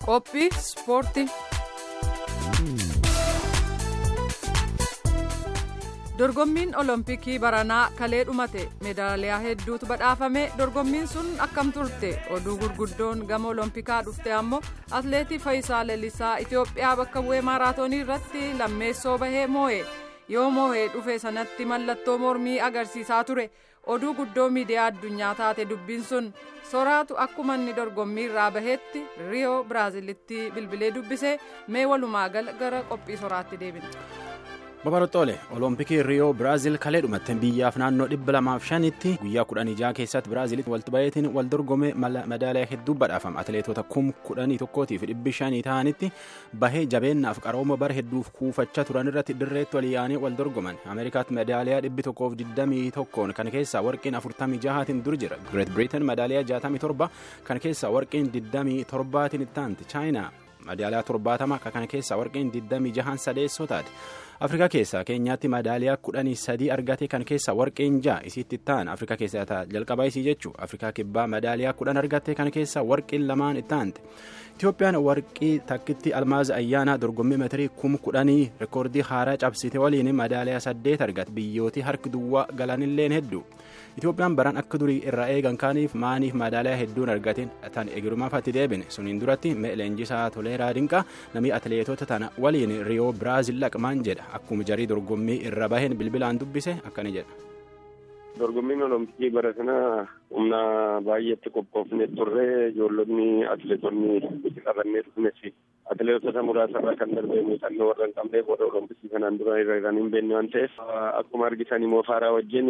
Qophii ispoortii. Dorgommiin Olompikii baranaa kalee dhumate meedaaliyaa hedduutu badhaafame dorgommiin sun akkam turte oduu gurguddoon gama Olompikaa dhufte ammoo atleetii Fayisaa Lalisaa Itoophiyaa bakka bu'ee maaraatoonii irratti lammeessoo bahee moo'e yoo moo'ee dhufe sanatti mallattoo mormii agarsiisaa ture oduu guddoo miidiyaa addunyaa taate dubbiin sun soraatu akkuma inni dorgommii irraa baheetti riyoo biraazilitti bilbilee dubbise mee walumaa gala gara qophii soraatti deebina. Babaroxoole Olompikii Riyoo Biraazil kalee dhumatte biyyaaf naannoo dhibba lamaaf shanitti guyyaa kudhanii jaha keessatti Biraazilitti walitti baheetiin wal dorgome madaaliyaa hedduu badhaafama. Atileetota kum kudhanii tokkootiif dhibbi shanii ta'anitti bahee jabeennaaf qarooma bara hedduuf kuufachaa turan irratti dirreetti wal yaa'anii wal dorgoman. Ameerikaatti madaaliyaa dhibbi tokkoof digdamii tokkoon kan keessaa warqiin afurtamii jahaatiin dur jira. Greet Britain madaaliyaa jaatamii torba kan keessaa warqiin digdamii torbaatiin itti aanti. Chaayinaa madaaliyaa torbaatama kan keessaa warqiin digdamii jahaan sadeessoo taate. afrikaa keessaa keenyaatti madaaliyaa kudhanii sadii argate kan keessa warqeen ja'a isiitti ta'an afrikaa keessaa jalqabaa isii jechuu afrikaa kibbaa madaaliyaa kudhan argate kan keessa warqeen lamaan itti aante itiyoophiyaan warqii takkitti almaaz ayyaanaa dorgommii metirii kum kudhanii reekoordii haaraa cabsite waliin madaaliyaa saddeet argate biyyootii harki duwwaa galanilleen hedduu itiyoophiyaan baran akka durii irraa eegan kaaniif maaniif madaaliyaa hedduun argateen tan egerumaaf atti deebine suniin duratti leenjisaa toleeraa dinqaa namni atileetota tana waliin riyoo biraazil laqmaan jedha akkuma jarii dorgommii irra baheen bilbilaan dubbise akkani jedha. dorgommiin olompikii bara kana humna baay'eetti qophoofne turre ijoollonni atileetonni qabannee dhufnes atileetota muraasarraa kan darbee muuxannoo warra hin qabneef warra olompikii kanaan dura irra kan hin beekne waan ta'eef akkuma argitan immoo faaraa wajjin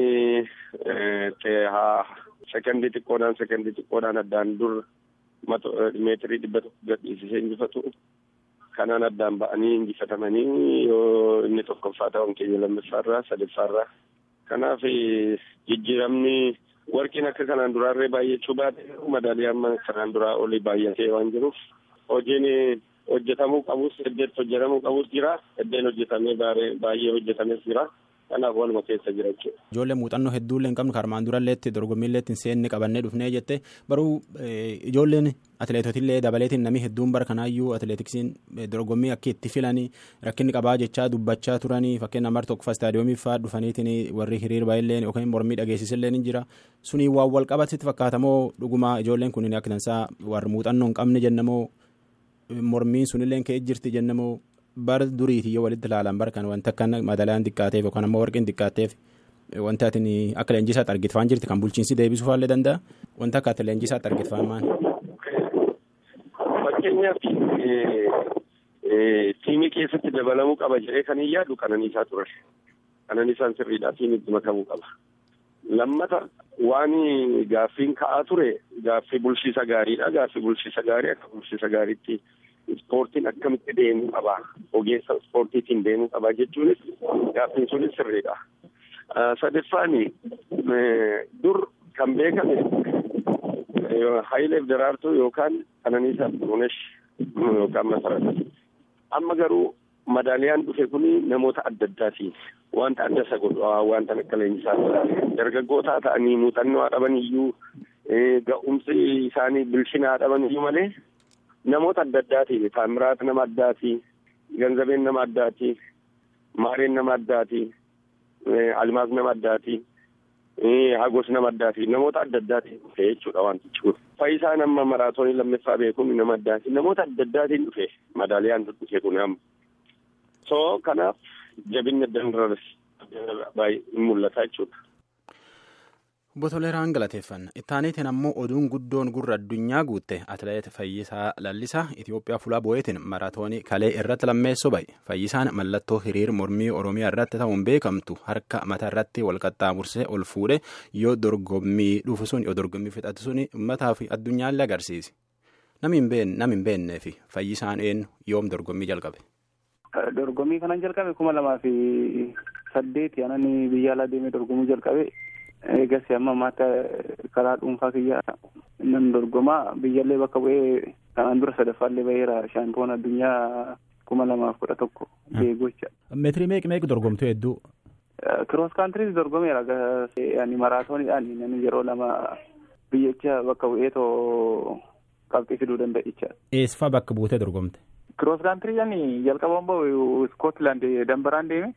sekendii xiqqoodhaan sekendii xiqqoodhaan addaan dur meetirii dhibba tokko gadhiisisee injifatu kanaan addaan ba'anii injifatamanii yoo inni tokkoffaa ta'uun keenya lammaffaarraa sadaffaarraa kanaaf jijjiiramni warqiin akka kanaan duraarree baay'achuu baate madaaliyaan kanaan duraa olii baay'atee waan jiruuf hojiin hojjetamuu qabus heddeetti hojjetamuu qabus jira heddeen hojjetamee baay'ee hojjetames jira. kanaaf waluma keessa jira jechuudha. Ijoollee muuxannoo hedduullee hin qabnu karmaan duralleetti dorgommiilleetti hin seenne qabannee dhufnee jette baruu ijoolleen atileetotillee dabaleetiin namni hedduun bara kanaayyuu atileetiksiin dorgommii akka itti filanii rakkinni qabaa jechaa dubbachaa turanii fakkeenya namar tokko istaadiyoomii fa'aa dhufaniitiin warri hiriir baay'illee yookaan mormii dhageessisillee ni jira suni waan wal qabatitti fakkaatamoo dhuguma ijoolleen kun akka tansaa warri muuxannoo hin qabne jennamoo mormiin sunillee ka'ee jirti jennamoo. bara duriitii yoo walitti ilaalan bara kan wanta akka madaalaan xiqqaateef yookaan ammoo warqeen xiqqaateef wanta ati akka leenjisaatti argitfaan jirti kan bulchiinsi deebisuu faallee danda'a wanta akka ati leenjisaatti argitfaan maal. Fakkeenyaaf tiimii keessatti dabalamuu qaba jedhee kan hin yaadu qananiisaa ture. Qananiisaan sirriidhaa tiimiitti makamuu qaba. Lammata waan gaaffiin ka'aa ture gaaffii bulchiisa gaariidha. Gaaffii bulchiisa gaarii akka bulchiisa gaariitti. Ispoortiin akkamitti deemuu qaba ogeessa ispoortiitiin deemuu qaba jechuunis gaaffiin sunis sirriidha. Sadaffaan dur kan beekame Hayileef Daraartuu yookaan Qananiisaa Xurunesh yookaan Masarata. Amma garuu madaaliyaan dhufe kun namoota adda addaati. Wanta adda isa godhu wanta akka leenjisaa dargaggootaa ta'anii muuxannoo haa dhaban iyyuu ga'umsi isaanii bilchina haa dhaban iyyuu malee. namoota adda addaati taamiraat nama addaati ganzabeen nama addaati maareen nama addaati almaas nama addaati hagos nama addaati namoota adda addaati dhufe jechuudha wantichi kun fayyisaan amma maraatoonii lammaffaa beekuun nama addaati namoota adda addaatiin dhufe madaaliyaan dhufe kun amma soo kanaaf jabinni adda baay'ee mul'ata jechuudha. Obbo Toleeraan galateeffanna. Ittaaniitiin ammoo oduun guddoon gurra addunyaa guutte atileet Fayyisaa Lallisaa Itoophiyaa fuula bo'eetiin maraatoonii kalee irratti lammeessoo ba'e. Fayyisaan mallattoo hiriir mormii Oromiyaa irratti ta'uun beekamtu harka mataa irratti wal qaxxaamursee ol fuudhe yoo dorgommii dhufu sun yoo dorgommii fixatu sun uummataa fi addunyaallee agarsiise. Nami hin beennee fi Fayyisaan eenyu yoom dorgommii jalqabe? Dorgommii kanan jalqabe kuma lamaa fi saddeeti anani biyya alaa deemee dorgomuu jalqabe. Eegas amma ammaatti karaa dhuunfaa kiyya nan dorgomaa biyyallee bakka bu'ee kanaan dura sadaffaallee baheera shaampiyoon addunyaa kuma lamaaf kudha tokko beegocha. Meetirii meeqa meeqa dorgomtu hedduu? Kiroos kaantiriis dorgomeera ani maraatooniidhaan namni yeroo lama biyyicha bakka bu'ee too qabxii fiduu danda'a jechaadha. Eessifaa bakka buutee dorgomte? Kiroos kaantiriyaan jalqabaan bahu Iskootland dambaraan deeme.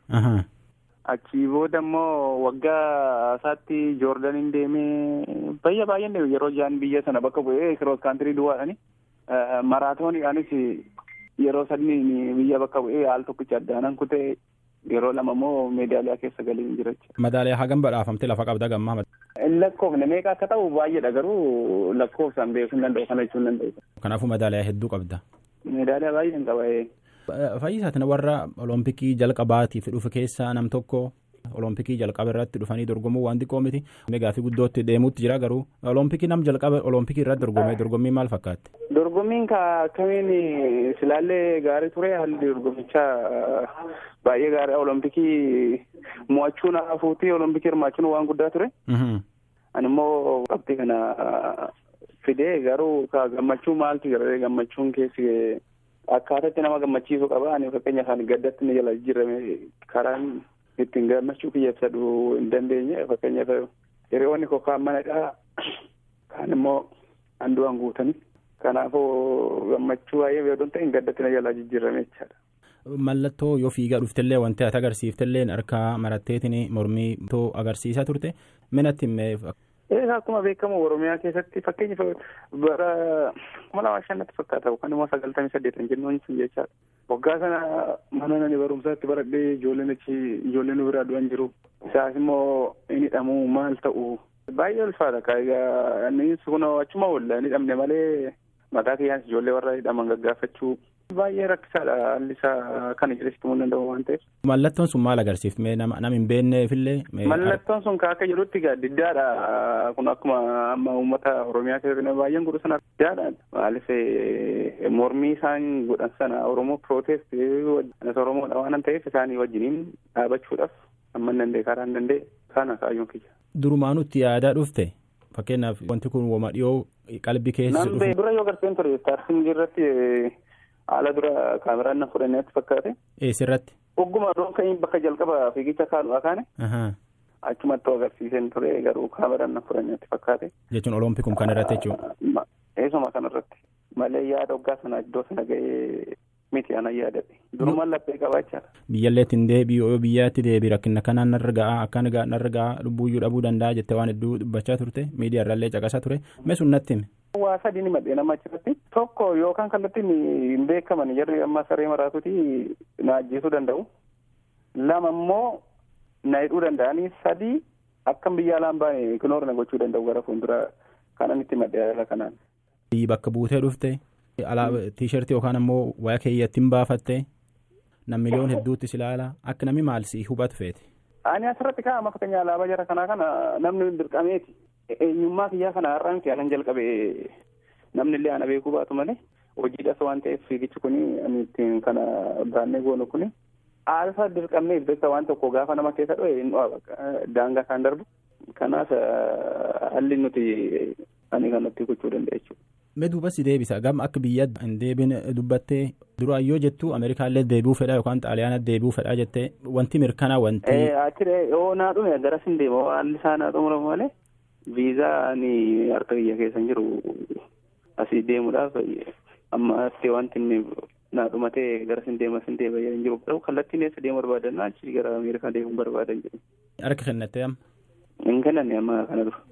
Achii booda immoo waggaa isaatti Joordaniin deemee bayya baay'een deeme yeroo jaan biyya sana bakka bu'ee kiroos kaantirii duwwaadhani. Maraatooniidhaanis yeroo sadii biyya bakka bu'ee haal tokkicha addaanan kutee yeroo lama immoo meedaaliyaa keessa galee hin jira jechuudha. Madaaliyaa hagam badhaafamte lafa qabda gammaa. Lakkoofne meeqa akka ta'u baay'eedha garuu lakkoofsaan beekuu hin danda'u kana jechuun hin danda'u. Kanaafuu madaaliyaa hedduu qabda. Meedaaliyaa baay'een qaba. Fayyisaatiin warra olompikii jalqabaatiif dhufe keessaa nam tokko olompikii jalqaba irratti dhufanii dorgomuu waan xiqqoo miti. Gaaffii guddootti deemuutti jira garuu olompikii nam jalqaba olompikii irratti dorgomee dorgommii maal fakkaatti? Dorgommiin akkamiin silaallee gaarii ture haalli dorgommichaa baay'ee gaarii olompikii mo'achuun hafuutii olompikii hirmaachuun waan guddaa ture. Ani immoo qabxii kana fidee garuu gammachuu maaltu jira gammachuun keessi akkaataatti nama gammachiisuu qaba ani fakkeenya isaan gaddatti ni jala jijjiirame karaan ittiin gammachuu kiyya ibsadhu hin dandeenye fakkeenyaaf hiriyoonni koo kaan manadhaa kaan immoo handu'an guutanii kanaafuu gammachuu baay'ee yoo ta'in gaddatti na jala jijjiirame jechaadha. Mallattoo yoo fiigaa dhuftellee wanti ati agarsiiftellee harkaa maratteetiin mormii too agarsiisaa turte minatti himee. Akkuma beekamu Oromiyaa keessatti fakkeenyaaf bara kuma lama shannatti fakkaata yookaan immoo sagaltamii saddeetan jennuun sun jechaadha. Waggaa sana mana nani barumsaatti baradhee ijoolleen achi ijoolleen nu biraa du'an jiru. Isaas immoo inni hidhamuu maal ta'u baay'ee ulfaata kaayigaa inni kun achuma oolla inni hidhamne malee mataa kiyyaanis ijoollee warra hidhaman gaggaafachuu baay'ee rakkisaadha haalli isaa kana jedhesitti himuu danda'u waan ta'eef. Mallattoon sun maal agarsiifte nama hin beekneefillee. Mallattoon sun akka jedhutti diddaadha kun akkuma amma uummata Oromiyaa keessatti baay'een godhu sana diddaadha maaliif mormii isaan godhan sana Oromoo protest Oromoodha waan ta'eef isaanii wajjiniin dhaabachuudhaaf amma hin danda'e karaa hin danda'e kana kaayyoon kiyya. Durumaanutti yaadaa dhufte fakkeenyaaf wanti kun wama dhiyoo qalbii keessa dhufu. Dura yoo garteen ture taarsiin irratti haala dura kaameraan na fudhanneetti fakkaate. Eessirratti? Ogguma doon kan bakka jalqaba fiigicha kaadhu kaane. Achumatti agarsiiseen ture garuu kaameraan na fudhanneetti fakkaate. Jechuun oloompikum kan irratti jechuudha. Eesuma kan irratti malee yaada waggaa sana iddoo sana ga'ee miti ana yaadadhe durumaan laphee qabaachaadha. Biyyallee ittiin deebi'u yoo biyyaatti deebi rakkina kanaan narra ga'a akka narra ga'a lubbuuyyuu dhabuu danda'a jettee waan hedduu dubbachaa turte miidiyaa irraallee caqasaa ture mee sun natti hime. Waa sadii ni madhee nama achirratti tokko yookaan kallattiin hin beekaman jarri amma saree maraatuti na ajjeesuu danda'u. Lama immoo na hidhuu danda'anii sadii akkam biyya alaan baane kinoor na gochuu danda'u gara fuulduraa kanan itti madhee haala kanaan. Bakka buutee dhufte tiishartii yookaan ammoo waya keeyyattiin baafatte nam miliyoon hedduutti si ilaala akka namni maal si hubatu feete. Ani asirratti kaa'ama fakkeenya alaabaa jara kanaa kana namni dirqameeti. eenyummaa kiyyaa kana har'aan kiyaalan jalqabe namni illee ana beekuu baatu malee hojiidhas waan ta'eef fiigichi kun ittiin kana baannee goonu kun aalfa dirqamnee beekta waan tokko gaafa nama keessa dho'e hin daangaa isaan darbu kanaaf halli nuti ani kanatti gochuu danda'a jechuudha. Mee duuba si deebisa gama akka biyya hin deebin dubbattee duraan yoo jettu Ameerikaallee deebi'uu fedha yookaan Xaaliyaana deebi'uu fedha jettee wanti mirkanaa wanti. Achiree yoo naa dhume garas hin deema haalli isaa naa xumuramu malee. viizaan harka biyya keessa jiru asii deemuudhaaf amma astee wanti inni naa dhumatee gara sin deema sin deema hin jiru garuu kallattiin eessa deemu barbaadan achi gara ameerikaa deemuu barbaadan jedhu. Harka kennattee amma. Hin kennanne amma kana dura.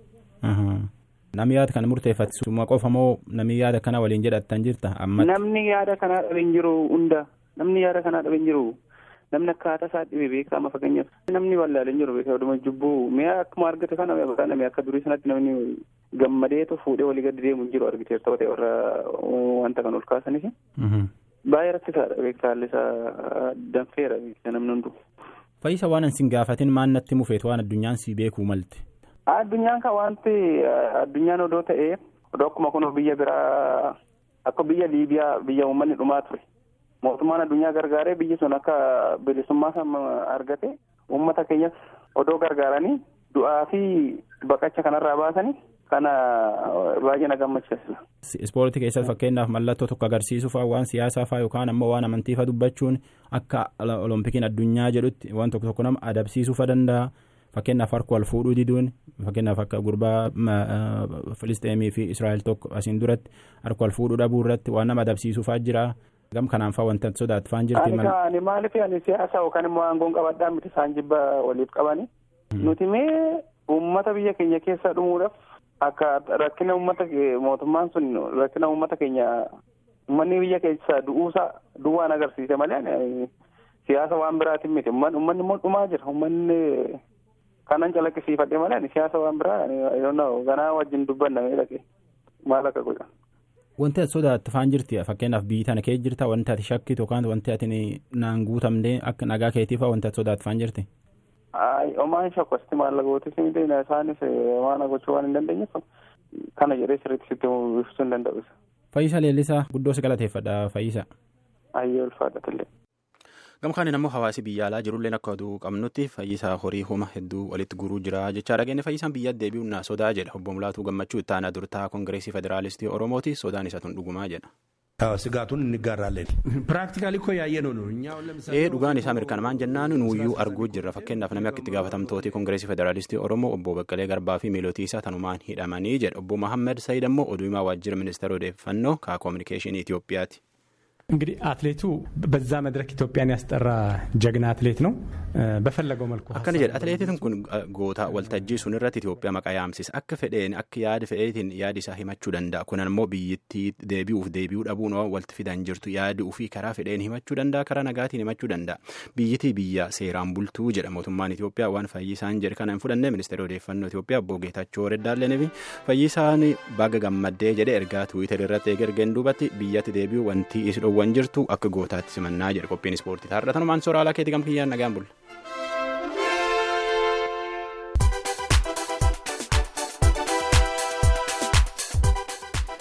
Namni yaada kana murteeffatu suma qofa moo namni yaada kana waliin jedhattan jirta amma. Namni yaada kanaa dhabe hin jiru hunda namni yaada kanaa dhabe hin jiru. namni akkaataa isaa dhibee beekama fakkeenyaaf namni wallaalee jiru beekama jubbuu mi'a akkuma argate kana namni akka durii sanatti namni gammadeetu fuudhee walii gadi deemu hin jiru argiteef ta'u ta'e warra wanta kan ol kaasaniif. Baay'ee rakkisaadha beektaa haalli isaa danfeera beektaa namni hundu. Fayyisa waan ansin gaafatin maan natti mufeetu waan addunyaan si beekuu malte. Addunyaan kan wanti addunyaan odoo ta'ee odoo akkuma kun biyya biraa akka biyya Liibiyaa biyya uummanni dhumaa ture. mootummaan addunyaa gargaaree biyyi sun akka bilisummaa sama argate uummata keenyas odoo gargaaranii du'aa fi baqacha kanarraa baasanii kana baay'ee na gammachiisa. Ispoortii keessatti fakkeenyaaf mallattoo tokko agarsiisuu fa'aa waan siyaasaa fa'aa yookaan ammoo waan amantii fa'aa dubbachuun akka olompikiin addunyaa jedhutti waan tokko tokko nama adabsiisuu fa'aa danda'a fakkeenyaaf harka wal fuudhuu diduun fakkeenyaaf akka gurbaa filisteemii fi israa'el tokko asiin duratti harka wal fuudhuu dhabuu irratti waan nama adabsiisuufaa jira gam kanaan faa wanta sodaatu faan jirti. Ani ani maaliif ani siyaasa yookaan immoo aangoon qabadhaa miti isaan jibba waliif qabani. Nuti mee uummata biyya keenya keessa dhumuudhaaf akka rakkina uummata mootummaan sun rakkina uummata keenya uummanni biyya keessa du'uusaa duwwaan agarsiise malee siyaasa waan biraatiin miti uummanni immoo dhumaa jira uummanni kanan calaqqisiifadhe malee siyaasa waan biraa ganaa wajjin dubbannamee dhaqee maal akka godhan. Wanti ati sodaattu faan jirti fakkeenyaaf biyyi tana kee jirta wanti ati shakkitu yookaan wanti ati naan guutamnee akka nagaa keetiif wanti ati sodaattu faan jirti. Omaan shakkoosti maallaqootis miti isaanis waan gochuu waan hin dandeenyeef kana jedhee sirriitti sitti ibsuu hin danda'u. Fayyisa Leellisaa guddoo si galateeffadha Fayyisa. Ayyee ulfaadhatillee. Gama kaaniin ammoo hawaasi biyya alaa jirullee akka oduu qabnutti fayyisaa horii homa hedduu walitti guruu jira jechaa dhageenye fayyisaan biyya deebi'uun na sodaa jedha obbo Mulaatuu Gammachuu itti aanaa durtaa Kongireesii Federaalistii Oromooti sodaan isa tun dhugumaa jedha. ስጋቱን እንጋራለን ፕራክቲካሊ እኮ ያየ ነው ነው እኛ ለምሳሌ ee dhugaan isaa mirkanaa'aan jennaan nuuyyuu arguu jirra fakkeenyaaf namni akka itti gaafatamtooti kongireesii federaalistii oromoo obbo Baqqalee Garbaa fi miilootii isaa tanumaan hidhamanii jedha obbo Mahammed Sayid ammoo oduu himaa waajjira ministeera odeeffannoo kaa koominikeeshinii Itoophiyaati. እንግዲህ አትሌቱ በዛ መድረክ ኢትዮጵያን ያስጠራ ጀግና አትሌት ነው በፈለገው መልኩ akkana jedha atileetiin kun goota waltajjii sun irratti Itoophiyaa maqaa yaamsisa akka fedheen akka yaada fedheetiin yaadi isaa himachuu danda'a kun ammoo biyyittii deebi'uuf deebi'uu dhabuun walti fidan jirtu yaadi ofii karaa fedheen himachuu danda'a karaa nagaatiin himachuu danda'a biyyittii biyya seeraan bultuu jedha mootummaan Itoophiyaa waan fayyisaan jedhe kana hin fudhanne ministeera odeeffannoo Itoophiyaa obbo Geetachoo Reddaallee fi fayyisaan baga gammaddee jedhe ergaa tuwiitar irratti eegergeen duubatti biyyatti deebi'uu wanti isi dhoowwan jirtu akka gootaatti simannaa jedhe qophiin ispoortii taarratanumaan sooraalaa keetii gam kiyyaan nagaan bulla.